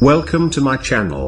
Welcome to my channel.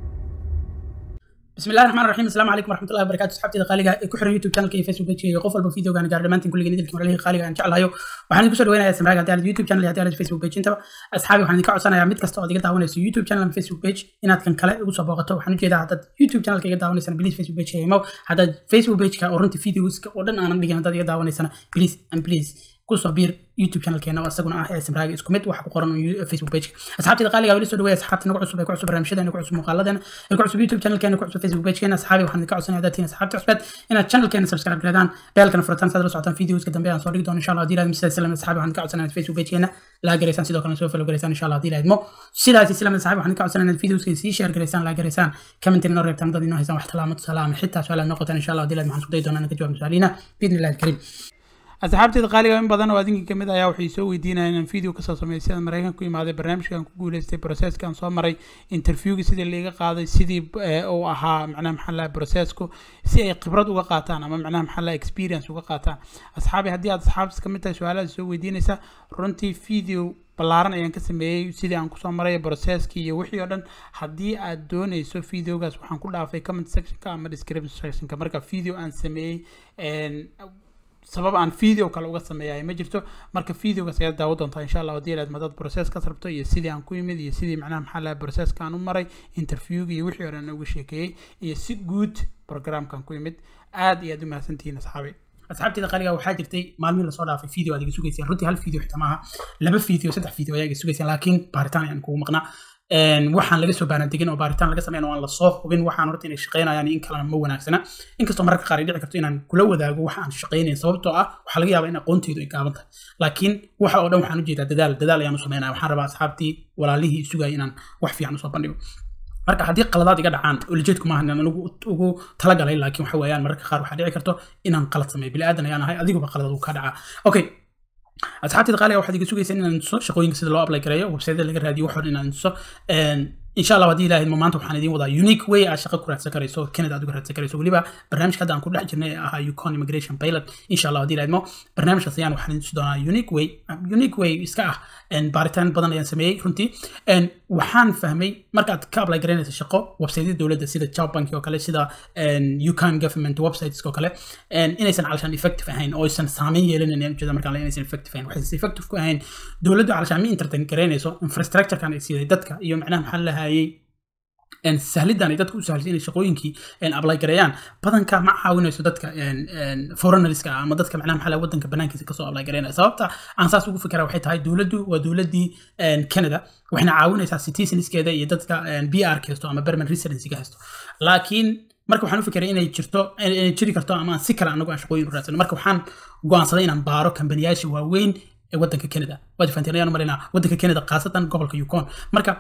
بسم الله الرحمن الرحيم السلام عليكم ورحمه الله وبركاته صحابتي qaaliga ee ku xiran youtube channelka iyo facebook page qof walba videogan gaar dhamaantiin kulligeen idilkii walahi qaaliga aan jeclahayo waxaan idinku soo dhaweynayaa samraga haddii aad youtube channel iyo haddii aad facebook page intaba asxaabi waxaan idinka codsanayaa mid kasta oo iga daawanayso youtube channel ama facebook page inaad kan kale ugu soo booqato waxaan ujeedaa haddaad youtube channelka iga daawanaysana please facebook page imo haddaad facebook pageka oo runtii videoska oo dhan aanan dhigin haddaad iga daawanaysana please and please kusoo biir youtube channelkeena oo isaguna ah ee samraaga isku mid waxa ku qoran facebook page asxaabtayda qaaliga weli soo dhaweeya asxaabta nagu cusub ee ku cusub barnaamijyadeena ku cusub muuqaaladeena ee ku cusub youtube channelkeena ku cusub facebook pagekeena asxaabi waxaan idinka codsanaya haddaad tihiin asxaabta cusbeed inaad channelkeena subscribe gareedaan beelkana furataan saad la socotaan videoska dambe aan soo dhigi doono insha allah haddii laadmo sidaas islam asxaabi waxaan idinka codsanaya inaad facebook pagekeena laa gareysaan sidoo kale soo follow gareysaan insha allah haddii laadmo sidaas islam asxaabi waxaan idinka codsanaya inaad videoska sii share gareysaan laa gareysaan commentina noo reebtaan dad inoo haysaan wax talaamo tusaale ama xitaa su-aalaad noo qotaan insha allah haddii laadmo waxaan isku dayi doonaa inaan ka jawaab su-aaliina biidni illahi alkariim asxaabteeda qaaliga in badan oo adinka kamid ayaa waxay soo weydiinayaan inaan video kasoo sameeyo sida maraykanka ku imaaday barnaamijkan ku guuleystay processkan soo maray interviewga sidii liiga qaaday sidii uu ahaa macnaha maxaa laha processku si ay khibrad uga qaataan ama macnaha maxaa laha experience uga qaataan asxaabi haddii aad asxaabtas kamid tahay su-aalaha soo weydiinaysa runtii video ballaaran ayaan ka sameeyey sidii aan kusoo maray processkii iyo wixii oo dhan haddii aad doonayso videogaas waxaan ku dhaafay comment sectionka ama description sectionka marka video aan sameeyey sabab aan video kale uga sameeyay ma jirto marka videogaas ayaad daawo doontaa insha allah haddii aad madad process ka rabto iyo sidii aan ku yimid iyo sidii macnaha maxaa laha processka aan u maray interviewga iyo wixii horan uga sheekeeyey iyo si guud programkan ku yimid aad iyo aad u mahadsantihiin asxaabi asxaabteeda qaaliga waxaa jirtay maalmihii lasoo dhaafay video aad iga sugayseen runtii hal video xitaa maaha laba video saddex video ayaa iga sugayseen laakiin baaritaan ayaan kugu maqnaa waxaan laga soo baanadigin oo baaritaan laga sameyn oo aan lasoo hubin waxaan horta inay shaqeynayaan in kalena ma wanaagsana inkastoo mararka qaar ay dhici karto inaan kula wadaago waxa aan shaqeynayn sababtoo ah waxaa laga yaabaa in aqoonteydu ay gaaban tahay laakiin waxa oo dhan waxaan ujeedaa dadaal dadaal ayaan u sameynaya waxaan rabaa asxaabtii walaalihii sugaya inaan wax fiican usoo bandhigo marka haddii qaladaad iga dhacaan ulijeedku maaha inaan anigu ugu talagalay laakiin waxa weeyaan mararka qaar waxaa dhici karto inaan qalad sameeyo bili aadan ayaan ahay adiguba qalad uu ka dhacaa okay asxaabteeda qaaliga waxaad iga sugayseen inaan tuso shaqooyinka sida loo apply gareeyo websiteda laga raadiyo waxoon inaan tuso insha allah haddii ilaahay maanta waxaan idiin wadaa unique way aad shaqo ku raadsan karayso canada aad uga raadsan karayso weliba barnaamijka hadda aan ku dhex jirnay ee ahaa yukon immigration pilot insha allah haddii ilaahaymo barnaamijkaas ayaan waxaan idin tusi doonaa unique way unique way iska ah baaritaan badan ayaan sameeyey runtii waxaan fahmay markaad ka apply garaynaysa shaqo websiteyada dowladda sida job bank oo kale sida yukon government websites oo kale inaysan calashaan effective ahayn oo aysan saameyn yeelanayn ujeeda markaan inaysan effective ahayn waxaysan effective ku ahayn dowladdu calashaan ma entertain garaynayso infrastructurekan ay siiday dadka iyo macnaha maxaa lahayay sahlidan ay dadka u sahlisay inay shaqooyinkii apply gareeyaan badanka ma caawinayso dadka foreigneriska ah ama dadka macnaha maxaa wadanka banaankiisa kasoo apply gareynaya sababta aan saas ugu fikira waxay tahay dowladdu waa dowladdii canada waxayna caawinaysaa citizenskeeda iyo dadka b r ka haysto ama permanent residencyga haysto laakiin marka waxaan u fikiray inay jirto inay jiri karto ama si kale anagu aan shaqooyin u raadsano marka waxaan go'aansaday inaan baaro kambaniyaasha waaweyn ee wadanka canada waad fahanteen ayaan marinaa wadanka canada khaasatan gobolka yukon marka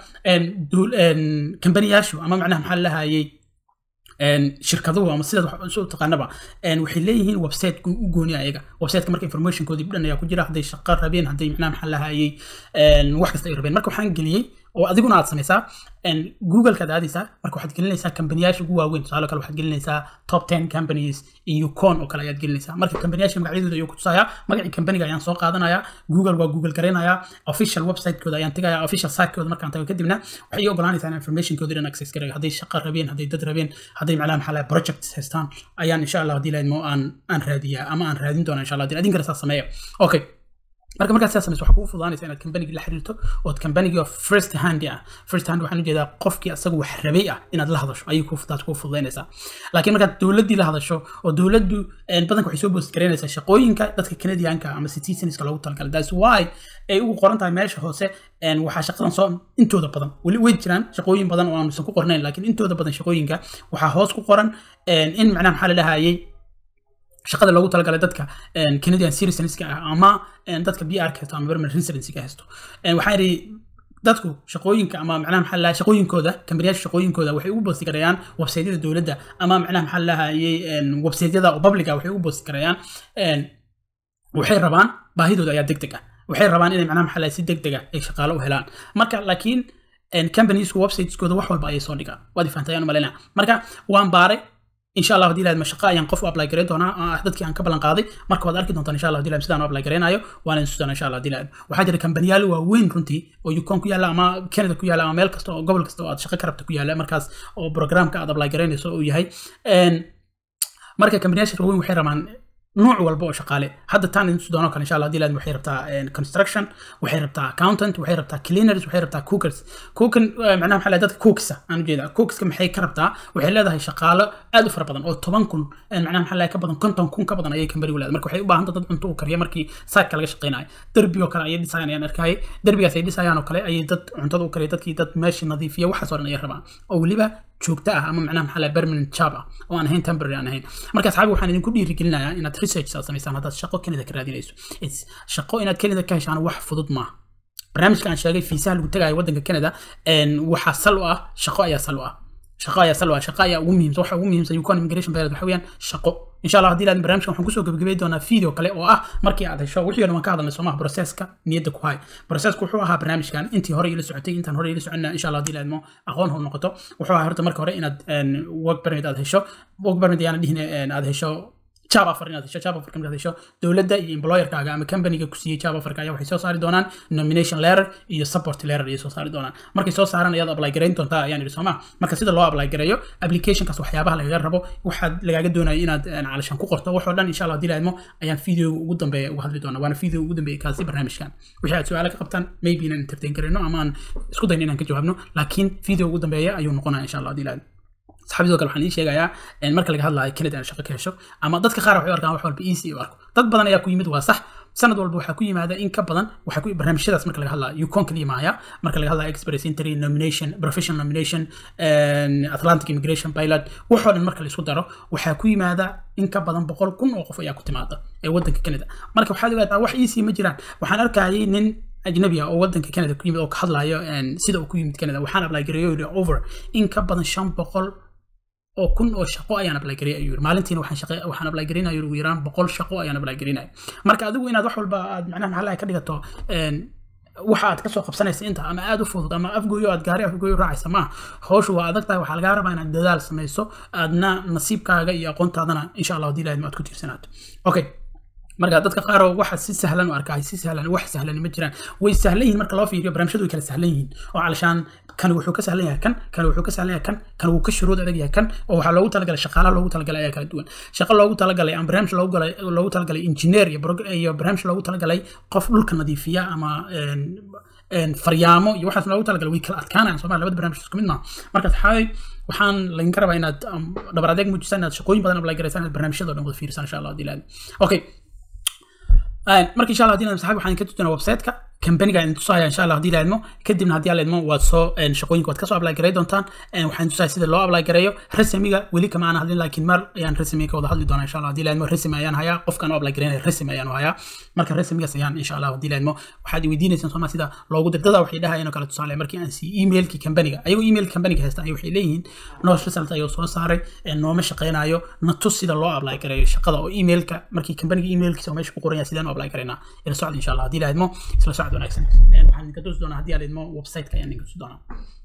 kambaniyaashu ama macnaha maxaa lahayay shirkaduhu ama sidaad wax u taqaanaba waxay leeyihiin website u gooni ayaga websiteka marka informationkoodii dhan ayaa ku jira hadday shaqo rabeen hadday macnaha maxaa lahayay wax kasta ay rabeen marka waxaan geliyey oo adiguna aad samaysaa googlekaad aadaysaa marka waxaad gelinaysaa kambaniyaasha ugu waaweyn tusaale kale waxaad gelinaysaa top ten companies iyo con oo kale ayaad gelinaysaa marka kambaniyaasha magacyadooda ayuu ku tusayaa magacii kambaniga ayaan soo qaadanayaa google waa google garaynayaa official websitekooda ayaan tegayaa official sitekooda markaan tago kadibna waxay ii ogolaanaysaa in informationkooda dhan access garayo hadday shaqo rabeen hadday dad rabeen hadday macnaha maxaa laha projects haystaan ayaan insha allah haddii lahayd mo aan aan raadiyaa ama aan raadin doona insha allah haddii adin kale saa sameeya okay marka markaad sidaas samayso waxaa kugu fududaanaysa inaad kambanigii la xiriirto ood kambanigii oo first hand ah first hand waxaan ujeedaa qofkii asagu wax rabay ah inaad la hadasho ayay ku taas kugu fududaynaysaa laakiin markaad dowladdii la hadasho oo dowladdu badanka waxay soo boost garaynaysaa shaqooyinka dadka canadianka ama citizenska loogu talagalay that's why ay ugu qoran tahay meesha hoose waxaa shaqadan soo intooda badan weli way jiraan shaqooyin badan oo aanusan ku qornayn laakiin intooda badan shaqooyinka waxaa hoos ku qoran in macnaha maxaa la dhahayay shaqada loogu talagalay dadka canadian citizenska ah ama dadka b r ka haysto ama permanent residency ka haysto waxaa yidhi dadku shaqooyinka ama macnaha maxaa lahaa shaqooyinkooda kambaniyaasha shaqooyinkooda waxay ugu boosti garayaan websaytyada dowladda ama macnaha maxaa lahayay websaytyada oo publica waxay ugu boosti garayaan waxay rabaan baahidooda ayaa deg deg ah waxay rabaan inay macnaha maxaa lahaa si deg deg ah ay shaqaalo u helaan marka laakiin companiesku websiteskooda wax walba ayay soo dhigaan waad ifahantay ayaan malaynaa marka waan baaray insha allah hadii laadma shaqo ayaan qof u apply gareyn doonaa oo ah dadkii aan ka ballan qaaday marka waad arki doontaan insha allah hadii laadma sidaan u apply gareynayo waana insu doonaa insha allah hadii laadma waxaa jira kambaniyaal waaweyn runtii oo yukon ku yaalla ama canada ku yaalla ama meel kasta oo gobol kasta oo aad shaqo ka rabta ku yaalla markaas oo programka aad apply gareynayso uu yahay marka kambaniyaasha waaweyn waxay rabaan nooc walba oo shaqaale hadda taan intu doono kale insha allah hadii laadma waxay rabtaa construction waxay rabtaa accountant waxay rabtaa cleaners waxay rabtaa cookers cookan macnaha maxaa dadka cooksa aan ujeeda cookska maxay ka rabtaa waxay leedahay shaqaalo aad u fara badan oo toban kun macnaha maxaa ka badan konton kun ka badan ayay kambanigu leedahay marka waxay u baahan dad cunto u kariya markii saatka laga shaqeynayo derbi oo kale ayay dhisayaan ayaan arkayay derbigaas ay dhisayaan oo kale ayay dad cuntada u kariya dadkii dad meeshii nadiifiya waxaas oo dhan ayay rabaan oo weliba joogto ah ama macnaha maxaa laha permanent job ah oo aan ahayn temporary aan ahayn marka asxaabi waxaan idinku dhiirigelinayaa inaad research saad samaysaan haddaad shaqo kanada ka raadinayso shaqo inaad kanada ka heshaan wax fudud maaha barnaamijka aan sheegay fiisaha lagu tagayo waddanka canada waxaa sal u ah shaqo ayaa sal u ah shaqo ayaa sal u ah shaqo ayaa ugu muhiimsan waxa ugu muhiimsan yukon immigration bayred waxa weeyaan shaqo insha allah haddii laadin barnaamijkan waxaan kusoo gebagabay doonaa video kale oo ah markii aad hesho wixii dhan waan ka hadalnay soomaha processka niyadda ku hay processku wuxuu ahaa barnaamijkan intii hore ila socotay intaan hore ila soconna insha allah haddii laadmo aqoon hor noqoto wuxuu ahaa horta marka hore inaad work permit aad hesho work permit ayaana dhihin aad hesho job offer inaad hesho job offer inaad hesho dowladda iyo employerkaaga ama companyga ku siiyey job offerka ayaa waxay soo saari doonaan nomination letter iyo support letter ayay soo saari doonaan markay soo saaraan ayaad apply gareyn doontaa ayaan idhi sooma marka sida loo apply gareeyo applicationkaas waxyaabaha lagaga rabo waxaad lagaaga doonayo inaad calashan ku qorto waxoo dhan insha allah haddii laadmo ayaan videoga ugu dambeeya uga hadli doonaa waana video ugu dambeeya kaasi barnaamijkan wixii aad su-aalo ka qabtaan maybe inaan entertain karayno ama aan isku dayno inaan ka jawaabno laakiin video ugu dambeeya ayuu noqonaya insha allah haddii laadmo saxaabidoo kale waxaan ii sheegayaa marka laga hadlayo canada aan shaqo ka hesho ama dadka qaar waxay u arkaan wax walba easy u arko dad badan ayaa ku yimid waa sax sanad walba waxaa ku yimaada in ka badan waxaa ku barnaamijyadaas marka laga hadlayo yukon kaliya maaya marka laga hadlayo express entry nomination professional nomination atlantic immigration pilot waxoo dhan marka la isku daro waxaa ku yimaada in ka badan boqol kun oo qof ayaa ku timaada ee waddanka canada marka waxaad ogaataa wax easy ma jiraan waxaan arkayay nin ajnabi ah oo waddanka canada ku yimid oo ka hadlayo sida uu ku yimid canada waxaan apply gareeyo over in ka badan shan boqol oo kun oo shaqo ayaan apply gareey ayuu yiri maalintiina waxaan shaqo waxaan apply gareynayo ugu yaraan boqol shaqo ayaan apply gareynayo marka adigu inaad wax walba aad macnaha maxaa ka dhigato waxa aad kasoo qabsanaysa inta ama aad u fudud ama afgooyo aad gaari afgooyo raacaysa maaha hawshu waa adag tahay waxaa lagaa rabaa inaad dadaal samayso aadna nasiibkaaga iyo aqoontaadana insha allah haddii laadma aad ku tiirsanaato okay marka dadka qaar oo waxa si sahlan u arkaa si sahlan wax sahlan ma jiraan way sahlan yihiin marka loo fiiriyo barnaamijyadu way kala sahlan yihiin oo calashaan kan wuxuu ka sahlan yahay kan kan wuxuu ka sahlan yahay kan kan wuu ka shuruud adag yahay kan oo waxaa loogu talagalay shaqaalaha loogu talagalay ayaa kala duwan shaqo loogu talagalay ama barnaamij loogu galay loogu talagalay engineer iyo iyo barnaamij loogu talagalay qof dhulka nadiifiya ama faryaamo iyo waxaas loogu talagalay way kala adkaanayaan sooma labada barnaamij isku mid maaha marka saxaabay waxaan laydinka rabaa inaad dhabar adeeg muujisaan inaad shaqooyin badan apply garaysaan inaad barnaamijyada dhan wada fiirisaan insha allah haddii laadi okay marka insha allah hadii aan saxaab waxaan ka tusinaa website-ka kambaniga aan tusaya insha allah haddii la idmo kadibna haddii la idmo waad soo shaqooyinka waad kasoo apply garay doontaan waxaan tusaya sida loo apply gareeyo resmiga weli kama aan hadlin laakiin mar ayaan resmiga ka wada hadli doonaa insha allah haddii la idmo resmi ayaan hayaa qofkaan u apply gareynaya resmi ayaan u hayaa marka resmigaas ayaan insha allah haddii la idmo waxaad weydiinaysaan sooma sida loogu dirdada waxay dhahayeen oo kale tusaale markii aan sii emailkii kambaniga ayagoo emailka kambaniga haysta ayay waxay leeyihiin noo result ayuu soo saaray nooma shaqeynayo na tus sida loo apply gareeyo shaqada oo emailka markii kambaniga emailkiisa oo meesha ku qoran yahay sidaan u apply gareynaa ila socda insha allah haddii la idmo isla socod wanaagsan waxaan idinka tusi doonaa haddii aan idmo website-ka ayaan idinka tusi doonaa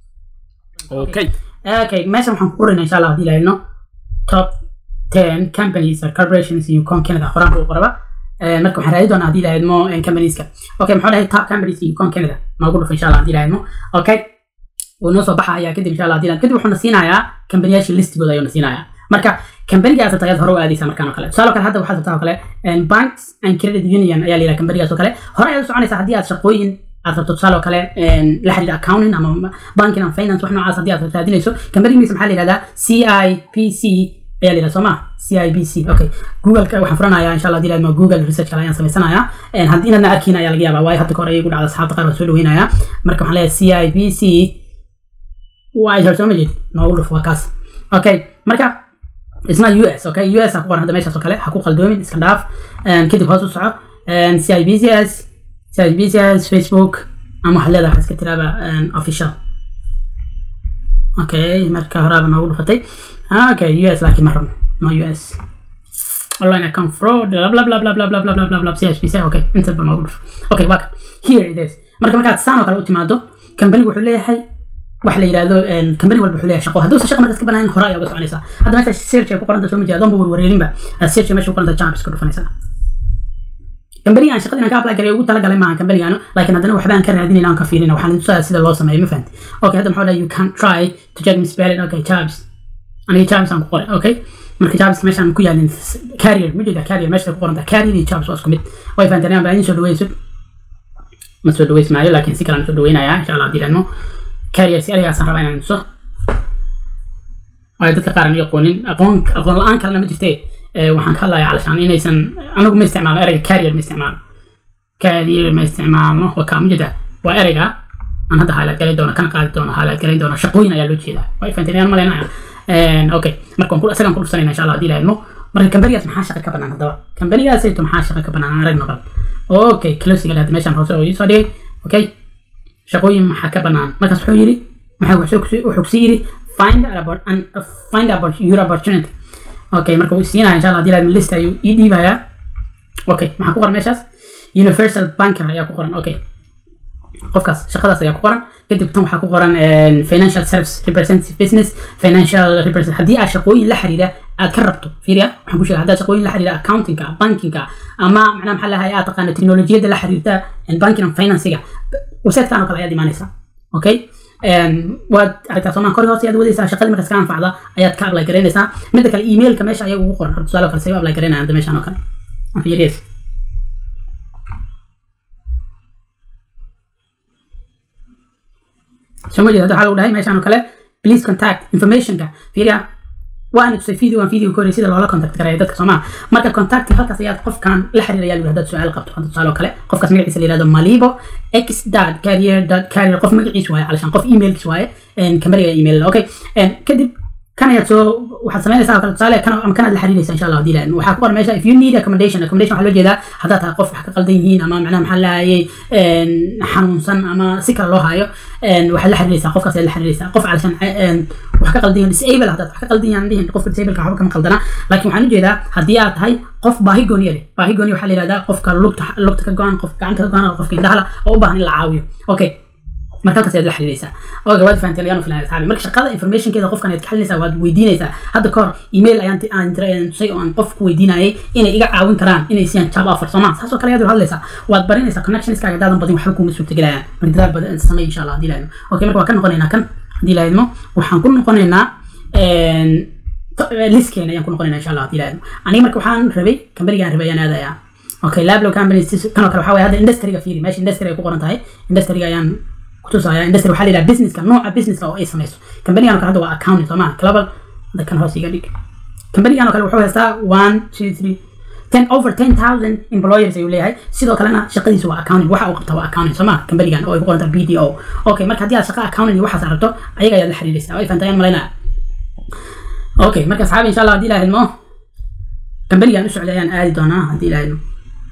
okay okay meeshan waxaan ku qoraynaa insha allah haddii la idmo top ten companies or corporations in Yukon Canada qoraanka u qoraba marka waxaan raadi doonaa haddii la idmo companieska okay maxaa dhahay top companies in Yukon Canada noogu dhufo insha allah haddii la idmo okay wuu noo soo baxaya kadib insha allah haddii la kadib wuxuu na siinayaa kambaniyaasha listigooda ayuu na siinayaa marka kambanigaas tagad hore u aadaysa markaan oo kale tusaale kale hadda waxaad rabtaa oo kale banks and credit union ayaa layidhaha kambanigaas oo kale hore ayaad u soconaysaa haddii aad shaqooyin aad rabto tusaale oo kale la xiriira accounting ama banking and finance wax noocaas haddii aad raadinayso kambanigiisa maxaa la yidhahdaa c i p c ayaa la yidhaha soo ma c i b c okay googleka waxaan furanayaa insha allah haddii google research kale ayaan samaysanayaa haddii inaadna arkiin ayaa laga yaabaa waayo hadda ka hore ayagu dhacda asxaabta qaar waa soo dhaweynayaa marka waxaan leeyahay c i b c waa ishar soo ma jeed noogu dhuf waa kaas okay marka isna US okay US ha ku qoran hadda meeshaas oo kale ha ku qaldoomin iska dhaaf kadib hoos u soco CIBCS CIBCS Facebook ama waxaad leedahay waxaad iska tiraaba official okay marka horaaba noogu dhufatay okay US laakiin ma rabno no US online account fraud blah blah blah blah blah blah blah blah blah blah CHPC okay inta ba noogu dhuf okay waa kan here it is marka markaad saan oo kale u timaado kambanigu wuxuu leeyahay waxa la yidhahdo company walba wuxuu leeyahay shaqo hadduusan shaqa markaas ka banaanin hore ayaa uga soconaysaa hadda meesha search ay ku qoranta soo majeeda adoonba warwareerinba search meesha ku qoranta jobs ka dhufanaysaa kambanigan shaqada inaan ka apply garay ugu talagalay maaha kambanigan laakiin haddana waxba aan ka raadinayna aan ka fiirina waxaan tusaa sida loo sameeyo ma fahanti okay hadda maxaa dhahay you can try to check me spelling okay jobs aniga jobs aan ku qoray okay marka jobs meeshaan ku yaalin carrier ma jeeda carrier meesha ku qoranta carrier iyo jobs waa isku mid way fahanteen baa idin soo dhaweyso ma soo dhaweys maayo laakiin si kale aan soo dhaweynayaa insha allah haddii idhaahno carrier si arigaasaan rabaa inaan tuso waayo dadka qaar aan aqoonin aqoon aqoon la-aan kalena ma jirtee waxaan ka hadlayaa calashaan inaysan anigu ma isticmaalo ereyga carrier ma isticmaalo carrier ma isticmaalno waa kaa ma jeeda waa ereyga aan hadda highlight galay doono kana qaadi doono highlight galay doono shaqooyin ayaa loo jeedaa way fahanteen malaynaya okay marka waan isagaan ku dhufsanayna insha allah haddii ilaahno marka kambanigaas maxaa shaqa ka banaan haddaba kambanigaasayto maxaa shaqa ka banaan aan aragno bal okay closing hadda meeshaan hoose oo iisoo dhigay okay shaqooyin maxaa ka banaan markaas wuxuu yidhi maxaa wuxuu kusii yidhi find about and find about your opportunity okay marka wuu siinaya insha allah haddii ilaahno list ayuu ii dhiibayaa okay maxaa ku qoran meeshaas universal banker ayaa ku qoran okay qofkaas shaqadaas ayaa ku qoran kadib tan waxaa ku qoran financial service representative business financial representative haddii aad shaqooyin la xiriira aad ka rabto fiiriya waxaan ku sheegay haddaad shaqooyin la xiriira accountingka bankinga ama macnaha maxaa lahay aad taqaana teknolojiyadda la xiriirta banking and financiga websitekan oo kale ayaad imaanaysaa okay waad aragtaa soomaan kor hoose ayaad wadaysaa shaqadii markaas ka anfacda ayaad ka apply garaynaysaa midda kale emailka meesha ayaga ugu qoran tusaale oo kale say u apply garaynayaan hadda meeshaan oo kale fiiriyees soo ma jeeda waxaa lagu dhahay meeshaan oo kale please contact informationka fiiriya waan tusay video aan video koray sida loola contact garaya dadka soomaa marka contact halkaas ayaad qofkan la xiriiraya lagu haddaad su-aal qabto hadda tusaale oo kale qofkaas magaciisa la yihahdo malibo x dot carrier dot carrier qof magaciisa waaye calashaan qof emailkiis waaye kambaniga email okay kadib kan ayaad soo waxaad samaynaysaa kale tusaale kan ama kanaad la xiriiraysa insha allah hadii la waxaa ku qoran meesha if you need accommodation accommodation waxaa loo jeedaa haddaad tahay qof wax ka qaldan yihiin ama macnaha maxaa lahayay xanuunsan ama si kale loo hayo waxaad la xiriiraysaa qofkaas ayaad la xiriiraysaa qof calashan wax ka qaldan yihiin disable haddaad wax ka qaldan yahan dhihin qofka disableka waxba kama qaldana laakiin waxaan ujeedaa haddii aad tahay qof baahi gooniya leh baahi gooniya waxaa la yihahdaa qofka lugta lugta ka go-an qofka gacanta ka go-an qofka indhahala oo u baahan in la caawiyo okay marka halkaas ayaad la xiriiraysaa oo gawaad fahanteen ayaan u filan asxaabi marka shaqada informationkeeda qofkan ayaad ka xalinaysaa waad weydiinaysaa hadda kahor email ayaan aan tusay oo aan qof ku weydiinayay inay iga caawin karaan inay siiyaan job offer soomaa saas oo kale ayaad hadlaysaa waad barinaysaa connectionskaaga hadaadan badin waxba kuma suurtagelayaan marka dadaal badan samey insha allah hadii lahaydmo okay marka waan ka noqonaynaa kan hadii lahaydmo waxaan ku noqonaynaa liskeena ayaan ku noqonaynaa insha allah hadii lahaydmo aniga marka waxaan rabay kambanigaan rabay ayaan aadayaa okay lablo company kan oo kale waxaa waye hadda industryga fiiri meesha industry ay ku qoran tahay industryga ayaan kutusaya industry waxaa la yidhaha businesska nooca businesska oo ay samayso kambanigan oo kale hadda waa accounting soo maha global hadda kan hoos iga dhig kambanigan oo kale wuxuu haystaa one two three ten over ten thousand employers ayuu leeyahay sidoo kalena shaqadiisu waa accounting waxa uu qabta waa accounting soo maha kambanigan oo ay ku qorantaa b d o okay marka haddii aad shaqa accounting iyo waxaas rabto ayaga ayaad la xiriiraysaa way fahantayaan malaynaya okay marka asxaabi insha allah haddii ilaha idmo kambanigan u socday ayaan aadi doonaa haddii ilaha idmo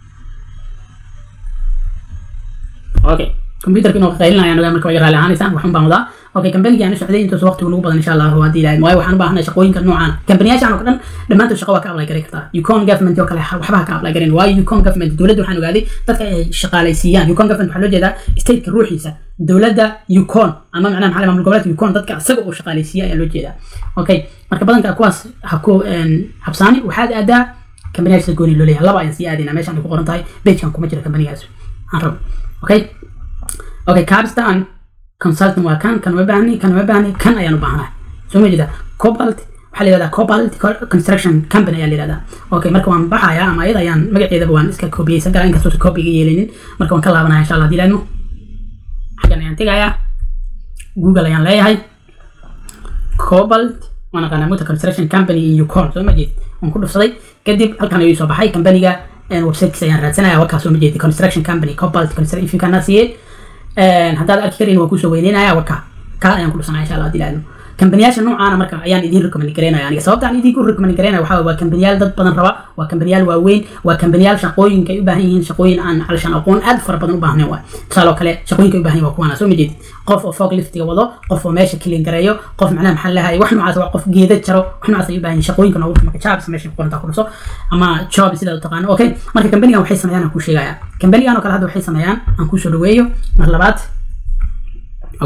okay كمبيوتر inuu qaylinaya anaga marka way raali ahaanaysaan waxun baan wadaa okay kambanigan u socday intaas waqtigu nagu badan insha allah haddii ilaahay waayo waxaan u baahanay shaqooyinka noocan kambaniyaashan oo dhan dhammaantood shaqo waa ka apply garay kartaa yukon government oo kale waxba ka apply garin waayo yukon government dowladda waxaan ogaaday dadka ay shaqaalaysiiyaan yukon government waxaa loo jeedaa stateka ruuxiisa dowladda yukon ama macnaha maxaa maamul goboleedka yukon dadka isaga uu shaqaalaysiiya ayaa loo jeedaa okay marka badanka kuwaas ha ku habsaani waxaad aadaa kambaniyaasha gooni loo leeyahay laba ayaan sii aadaynaa meeshaan ay ku qoran tahay pagekan kuma jira kambanigaas aan rabo okay okay capstan consultant waa kan kan uma baahni kan uma baahni kan ayaan u baahnahay soo ma jeeda cobalt waxaa la yihahdaa cobalt construction company ayaa la yihahdaa okay marka waan baxayaa ama ayada ayaan magaceedaba waan iska koobiyeysan karaa inkastoo copy iga yeelinin marka waan ka laabanaya insha allah dilaadmo xaggan ayaan tegayaa google ayaan leeyahay cobalt waan aqaanaa muta construction company in yukon soo ma jeed waan ku dhufsaday kadib halkan ayuu soo baxay companiga websitekiisa ayaan raadsanaya wakaa soo ma jeedi construction company cobalt construction if you cannot see it haddaad arki karin waa kusoo weyneynaya waka ka ayaan ku dhusanaya insha allah hadii laadno kambaniyaasha noocaana marka ayaan idiin recommend garaynaya aniga sababta aan idiinku recommend garaynaya waxaa waa kambaniyaal dad badan raba waa kambaniyaal waaweyn waa kambaniyaal shaqooyinka ay u baahan yihiin shaqooyin aan calashaan aqoon aad fara badan u baahnayn waay tusaale oo kale shaqooyinka ay u baahan yihin waa kuwaana soo ma jeedid qof oo fog liftiga wado qof oo meesha kilin gareeyo qof macnaha maxaa lahay wax noocaas waa qof geeda jaro wax noocaas ay u baahan yihin shaqooyinka noogu marka jobs meesha ku qorantaa ku dhuso ama job sidaad u taqaano okay marka kambanigan waxay sameeyaan aan kuu sheegaya kambanigan oo kale hadda waxay sameeyaan aan kuusoo dhaweeyo mar labaad okay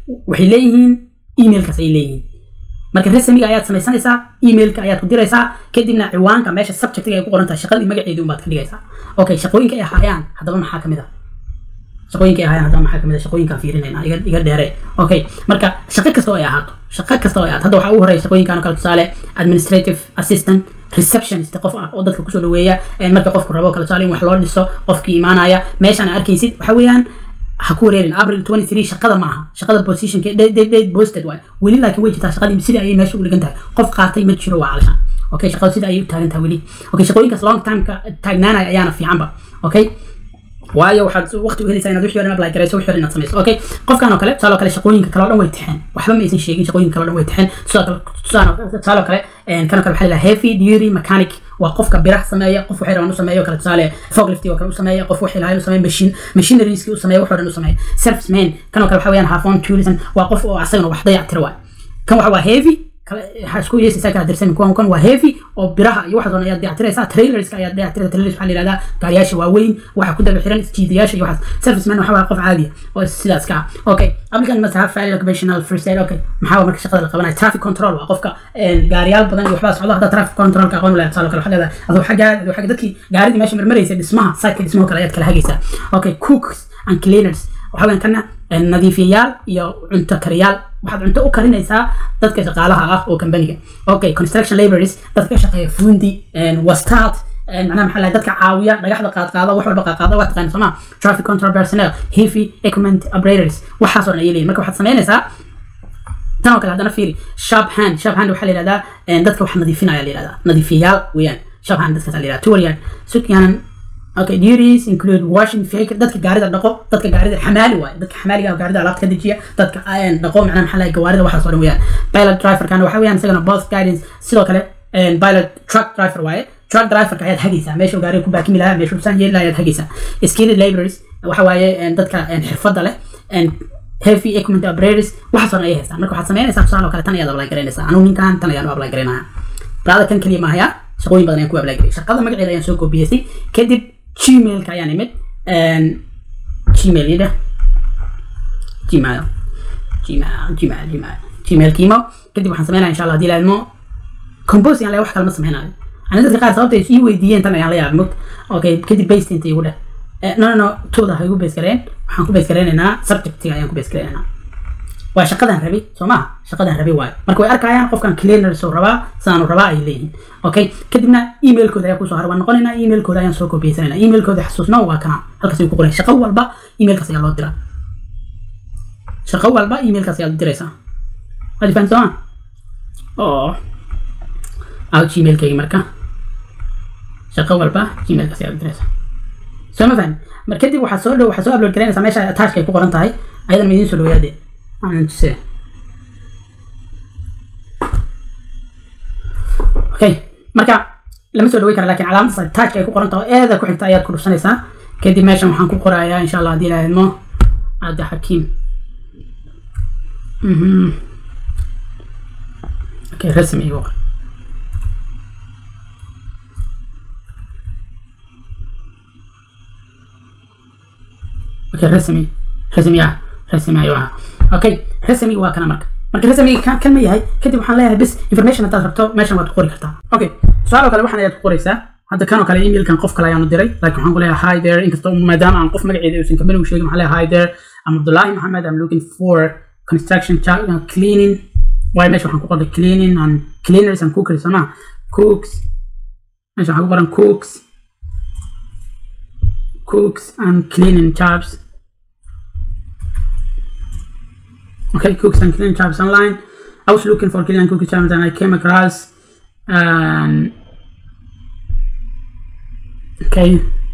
waxay leeyihiin emailkaas ay leeyihiin marka resmiga ayaad samaysanaysaa emailka ayaad ku diraysaa kadibna ciwaanka meesha subjectiga ay ku qoran tahay shaqadii magaceedii unbaad ka dhigaysaa okay shaqooyinka ay ahaayaan haddaba maxaa kamid ah shaqooyinka ay ahaayaan haddaba maxaa kamid ah shaqooyinkaan fiirinayna iga iga dheere okay marka shaqo kasta oo ay ahaato shaqo kasta oo ay ahaato hadda waxaa ugu horeeya shaqooyinkaan oo kale tusaale administrative assistant receptionist qof ah oo dadka kusoo dhaweeya marka qofku rabo kale tusaale in wax loo dhiso qofkii imaanaya meeshaan arkaysid waxa weeyaan ha ku wareerin april 23 shaqada ma aha shaqada positionka date posted waay weli laakiin way jirtaa shaqadii sidii ayay meesha u dhigan tahay qof qaatay ma jiro waa calashaan okay shaqada sida ayay u taagan tahay weli okay shaqooyinkaas long timeka taagnaanaya ayaana fiicanba okay waayo waxaad waqti u helaysaa inaad wixii hore apply garayso wixii hore inaad samayso okay qofkan oo kale tusaale oo kale shaqooyinka kale oo dhan way taxeen waxba ma aysan sheegin shaqooyinka kale oo dhan way taxeen tusaale oo kale kan oo kale waxaa la heavy duty mechanic waa qofka biraha sameeya qof waxay rabaan u sameeyo kale tusaale forklifti oo kale u sameeya qof waxay lahayn u sameeya machine machinerieski u sameeya wax oo dhan u sameeya serviceman kan oo kale waxa weeyaan half on tourism waa qof oo asagana wax dayac tira waay kan waxa waa heavy waxaa isku yeesaysaa kala dirsan kuwan kan waa heavy oo biraha iyo waxaas oo ayaad dayactiraysaa trailerska ayaad dayactiraysaa trailers waxaa la yihahdaa gaariyaasha waaweyn waxa ku daba xiran jiidayaasha iyo waxaas serviceman waxa waa qof caadi oo sidaas ka ah okay applicant must have valid occupational first aid okay maxaa marka shaqada la qabanaya traffic control waa qofka gaariyaal badan iyo waxbaa socda hadda traffic controlka aqoon u leeyahay tusaale kale waxaa leedahay adoo xagga adoo xagga dadkii gaaridii meesha marmaraysa dhismaha siteka dhismaha kale ayaad kala hagaysaa okay cooks and cleaners waxaa weeyaan kana nadiifiyayaal iyo cunto kariyaal waxaad cunto u karinaysaa dadka shaqaalaha ah oo kambaniga okay construction laborers dadka ka shaqeeya fundi wastaad macnaha maxaa lahay dadka caawiya dhagaxda qaadqaada wax walba qaadqaada waa taqaana sooma traffic control personnel heavy equipment operators waxaas oo dhan ayay leeyihin marka waxaad samaynaysaa tan oo kale haddana fiiri sharp hand sharp hand waxaa la yihahdaa dadka wax nadiifinaya la yihahdaa nadiifiyayaal weeyaan sharp hand dadkaas la yihahdaa tuwariyaan sukyaanan okay duties include washing fake dadka gaarida dhaqo dadka gaarida xamaali waaye dadka xamaaliga gaarida alaabta ka dejiya dadka dhaqo macnaha maxaa lahay gawaarida waxaas oo dhan weeyaan pilot driver kana waxa weeyaan isagana both guidance sidoo kale pilot truck driver waaye truck driverka ayaad hagaysaa meesha gaariga ku baakimi lahaa meesha usaan yeeli lahaa ayaad hagaysaa skilled laborers waxa waaye dadka xirfadda leh heavy equipment operators waxaas oo dhan ayay haystaan marka waxaad samaynaysaa tusaale oo kale tan ayaad apply garaynaysaa anugu ninkan tan ayaan u apply garaynaya raada kan keliya maahaya shaqooyin badan ayaan ku apply garay shaqada magaceeda ayaan soo koobiyeystay kadib gmailka ayaan imid gmail yidha gmail gmail gmail gmail gmail kiimo kadib waxaan sameynaya insha allah hadii la ilmo compose yaan le wax kalama sameynayo ani dadka qaar sababta ii weydiiyeen tan ayaan la yaabay mog okay kadib base inta igu dheh no no no tooda ha igu base gareen waxaan ku base gareynaynaa subjectiga ayaan ku base gareynaynaa waa shaqadan rabi soo maha shaqadan rabi waayo marka way arkayaan qofkan cleaners oo rabaa sidaanu rabaa ay leeyihiin okay kadibna emailkooda ayaa kusoo har waan noqonaynaa emailkooda ayaan soo kobiyeysanayna emailkooda xasuusna waa kana halkaas ay ku qoran shaqo walba emailkaas ayaa loo diraa shaqo walba emailkaas ayaa diraysaa waad fahan soo ma oo aw gmailkaygi marka shaqo walba gmailkaas ayaa diraysaa soo ma fahan mar kadib waxaa soo dhow waxaa soo upload garaynaysaa meesha attachka ay ku qoran tahay ayadan ma idiin soo dhawayaadee anse okay marka lama soo dhawey kara lakin calaamada taajka ay ku qoran taho eeda ku xigta ayaad ku dhufsanaysaa kadib meeshan waxaan ku qorayaa insha allah haddii ilaha idmo cabdi xakiim okay rasmi igu qor okay rasmi rasmi ah rasmi ayuu ahaa okay rasmi waa kana marka marka rasmi kan kan ma yahay kadib waxaan leeyahay bis information haddaad rabto meeshan waad ku qori kartaa okay su-aal oo kale waxaan ayaad ku qoraysaa hadda kan oo kale emailkan qof kale ayaanu diray laakiin waxaan ku leeyahay hi there inkastoo maadaama aan qof magaceeda uusan kamanigu sheegin waxaan leeyahay hi there I'm Abdullahi Muhammad I'm looking for construction uh, cleaning waayo meesha waxaan ku qorday cleaning and cleaners and cookers soo maa cooks meesha waxaan ku qoran cooks cooks and cleaning jobs okay, cooks and cleaning jobs online. I was looking for cleaning and cooking jobs and I came across um, okay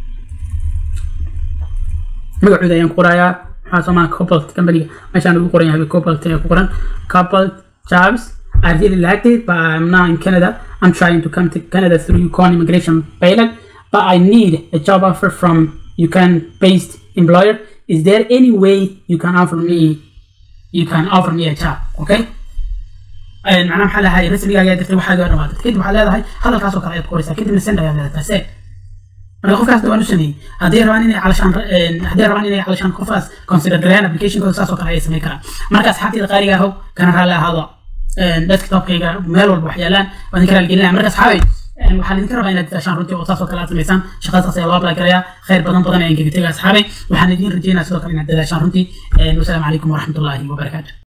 magacooda ayaan ku qorayaa waxaa soo maa cobalt company meeshaan ugu qoran yahay cobalt ayaa ku qoran cobalt jobs I really liked it but I'm now in Canada I'm trying to come to Canada through Yukon immigration pilot but I need a job offer from Yukon based employer is there any way you can offer me you can offer me a job okay macnaha maxaa lahay rasmiga ayaa dirtay waxaa gaa dhawaatay kadib waxaa leedahay hadalkaas oo kale ayaad qoraysaa kadibna send ayaa leedahay taas eeg marka qofkaas waan u sameeyey haddii rabaan inay calashaan haddii rabaan inay calashaan qofkaas consider gareeyaan applicationkooda saas oo kale ayay samayn karaan marka asxaabteyda qaaliga ahow kana raalli ahaado desktopkayga meel walba wax yaalaan waan idinka raaligelinaya marka asxaabay waxaan idinka rabaa inaad dadaashaan runtii oo saas oo kale aad samaysaan shaqadaas ayaa loo apply garayaa khayr badan badan ayaan kaga tegaya asxaabay waxaan idin rajeynaya sidoo kale inaad dadaashaan runtii wasalaamu calaykum waraxmatullaahi wabarakaatu